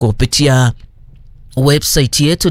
kupitia website yetu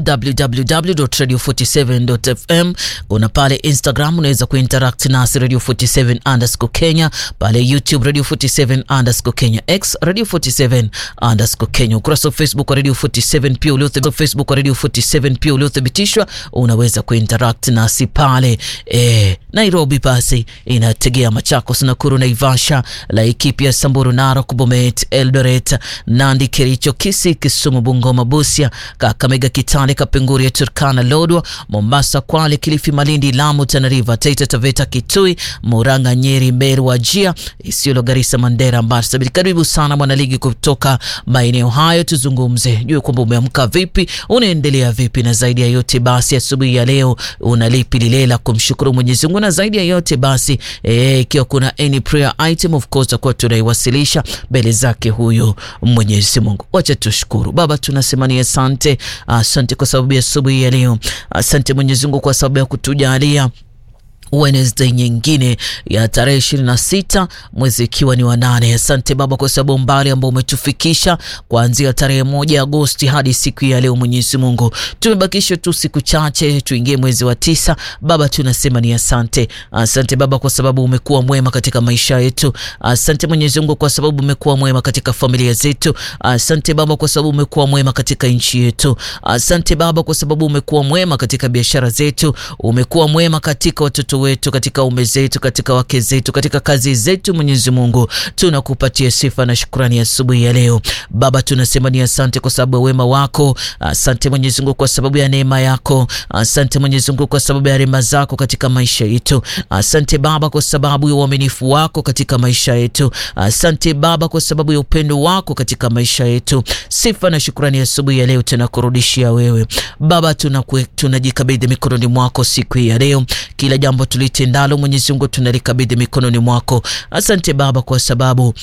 www.radio47.fm. Kuna pale Instagram unaweza kuinteract nasi radio 47 underscore Kenya, pale YouTube radio 47 underscore Kenya, X radio 47 underscore Kenya, ukurasa wa Facebook wa radio 47 pia uliothibitishwa, Facebook wa radio 47 pia uliothibitishwa, unaweza kuinteract nasi pale. E, Nairobi basi inategea Machakos, Nakuru, Naivasha, Laikipia, Samburu, Narok, Bomet, Eldoret, Nandi, Kericho, Kisii, Kisumu, Bungoma, Busia Kakamega, Kitale, Kapenguria, Turkana, Lodwa, Mombasa, Kwale, Kilifi, Malindi, Lamu, Tana River, Taita Taveta, Kitui, Murang'a, Nyeri, Meru, Wajia, Isiolo, Garissa, Mandera, Marsabit. Karibu sana mwanaligi kutoka maeneo hayo, tuzungumze juu kwamba umeamka vipi, unaendelea vipi, na zaidi ya yote basi asubuhi ya leo una lipi lile la kumshukuru Mwenyezi Mungu, na zaidi ya yote basi ikiwa e, kuna any prayer item of course tutakuwa tunaiwasilisha mbele zake huyo Mwenyezi Mungu. Wacha tushukuru Baba, tunasema ni asante Asante kwa sababu ya asubuhi ya leo. Asante Mwenyezi Mungu kwa sababu ya kutujalia Wednesday nyingine ya tarehe ishirini na sita mwezi ikiwa ni wa nane. Asante Baba kwa sababu mbali ambao umetufikisha kuanzia tarehe moja Agosti hadi siku ya leo. Mwenyezi Mungu, tumebakisha tu siku chache tuingie mwezi wa tisa. Baba tunasema ni asante. Asante Baba kwa sababu umekuwa mwema katika maisha yetu. Asante Mwenyezi Mungu kwa sababu umekuwa mwema katika familia zetu. Asante Baba kwa sababu umekuwa mwema katika nchi yetu. Asante Baba kwa sababu umekuwa mwema katika biashara zetu. Umekuwa mwema katika watoto wetu katika ume zetu katika wake zetu katika kazi zetu. Mwenyezi Mungu, tunakupatia sifa na shukrani asubuhi ya, ya leo Baba, tunasema ni asante kwa sababu ya wema wako. Asante Mwenyezi Mungu kwa sababu ya neema yako. Asante Mwenyezi Mungu kwa sababu ya rehema zako katika maisha yetu. Asante Baba kwa sababu ya uaminifu wako katika maisha yetu. Asante Baba kwa sababu ya upendo wako katika maisha yetu. Sifa na shukrani asubuhi ya, ya leo tunakurudishia wewe Baba, tunajikabidhi mikononi mwako siku hii ya leo, kila jambo tulitendalo Mwenyezi Mungu tunalikabidhi mikononi mwako. Asante Baba kwa sababu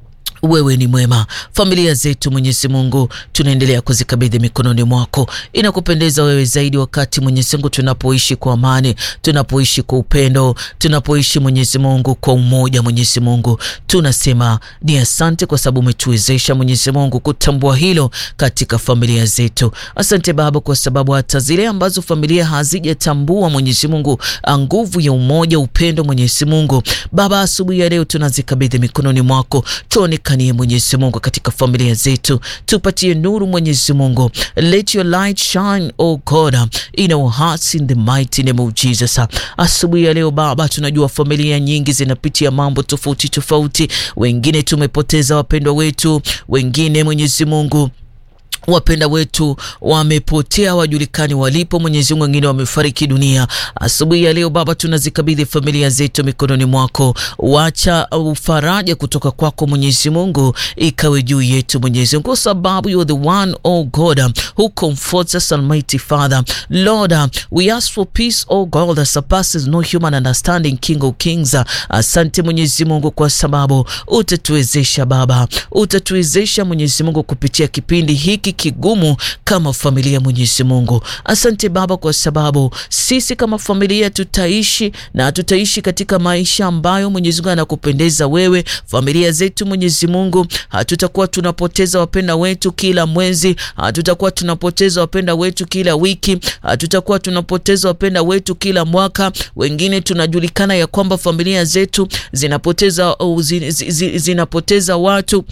wewe ni mwema. Familia zetu Mwenyezi Mungu tunaendelea kuzikabidhi mikononi mwako. Inakupendeza wewe zaidi wakati Mwenyezi Mungu tunapoishi kwa amani, tunapoishi kwa upendo, tunapoishi Mwenyezi Mungu kwa umoja. Mwenyezi Mungu tunasema ni asante kwa sababu umetuwezesha Mwenyezi Mungu kutambua hilo katika familia zetu. Asante Baba kwa sababu hata zile ambazo familia hazijatambua Mwenyezi Mungu nguvu ya umoja, upendo Mwenyezi Mungu Baba, asubuhi ya leo tunazikabidhi mikononi mwako. Tuonekanie Mwenyezi Mungu katika familia zetu, tupatie nuru Mwenyezi Mungu, let your light shine oh God in our hearts in the mighty name of Jesus. Asubuhi ya leo Baba, tunajua familia nyingi zinapitia mambo tofauti tofauti, wengine tumepoteza wapendwa wetu, wengine Mwenyezi Mungu wapenda wetu wamepotea, wajulikani walipo. Mwenyezi Mungu, wengine wamefariki dunia. Asubuhi ya leo Baba, tunazikabidhi familia zetu mikononi mwako. Wacha ufaraja kutoka kwako Mwenyezi Mungu ikawe juu yetu Mwenyezi Mungu, kwa sababu you are the one oh God who comforts us Almighty Father Lord, we ask for peace oh God that surpasses no human understanding, King of Kings. Asante Mwenyezi Mungu kwa sababu utatuwezesha Baba, utatuwezesha Mwenyezi Mungu kupitia kipindi hiki kigumu kama familia Mwenyezi Mungu. Asante Baba kwa sababu sisi kama familia tutaishi na tutaishi katika maisha ambayo Mwenyezi Mungu anakupendeza wewe. Familia zetu Mwenyezi Mungu, hatutakuwa tunapoteza wapenda wetu kila mwezi, hatutakuwa tunapoteza wapenda wetu kila wiki, hatutakuwa tunapoteza wapenda wetu kila mwaka. Wengine tunajulikana ya kwamba familia zetu zinapoteza, zin, zin, zinapoteza watu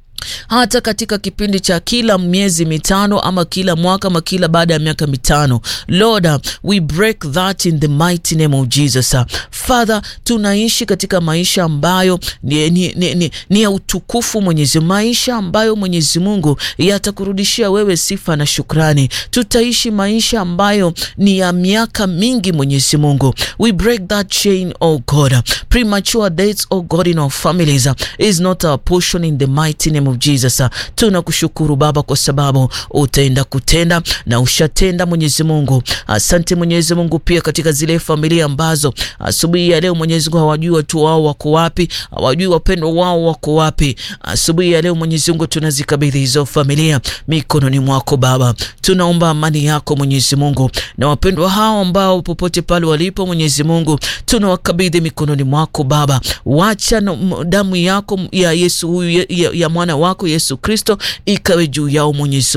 hata katika kipindi cha kila miezi mitano ama kila mwaka ama kila baada ya miaka mitano. Lord, we break that in the mighty name of Jesus. Father, tunaishi katika maisha ambayo ni, ni, ni, ni, ni ya utukufu Mwenyezi, maisha ambayo Mwenyezi Mungu yatakurudishia wewe sifa na shukrani. Tutaishi maisha ambayo ni ya miaka mingi Mwenyezi Mungu. We break that chain, oh God. Premature deaths, oh God, in our families is not our portion in the mighty name of Jesus. Tunakushukuru Baba kwa sababu utaenda kutenda na ushatenda Mwenyezi Mungu. Asante Mwenyezi Mungu pia katika zile familia ambazo asubuhi ya leo Mwenyezi Mungu hawajui watu wao wako wapi, hawajui wapendwa wao wako wapi. Asubuhi ya leo Mwenyezi Mungu tunazikabidhi hizo familia mikononi mwako Baba. Tunaomba amani yako Mwenyezi Mungu na wapendwa hao ambao popote pale walipo Mwenyezi Mungu tunawakabidhi mikononi mwako Baba. Wacha damu yako ya Yesu huyu ya, ya mwana wako Yesu Kristo ikawe juu yao Mwenyezi